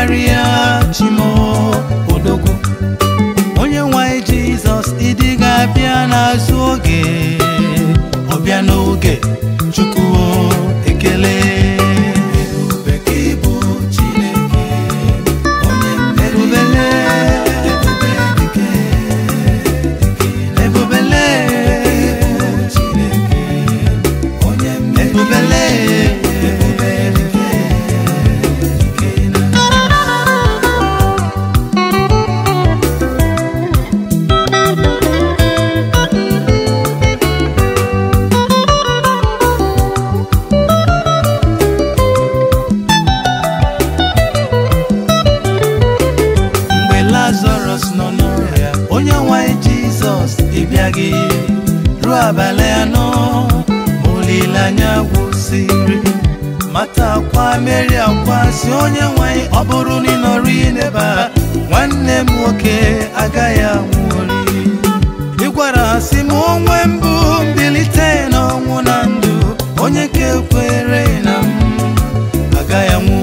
karịa chimo odogwu onye nwanyị jizọs ịdị ga-abịa n'azụ oge ọbịa n'oge chukwu ekele ebube ka ịbụ chineke onye ebubele ebubele chineke onye ebubele mgbe lazarus nọ n'ọrịa onye nwanyị jizọs ịbịaghị ruo abalị anọ ma olileanya gwụsịrị mata akwa meri akwa si onye nwanyị ọ bụrụ na ị nọrọ n'ebe a nwanne m nwoke agaghị anwụrị ị gwara ha si m onwe mbụ mbilite n'ọnwụ na ndụ onye nke kwere na m agaghị anwụ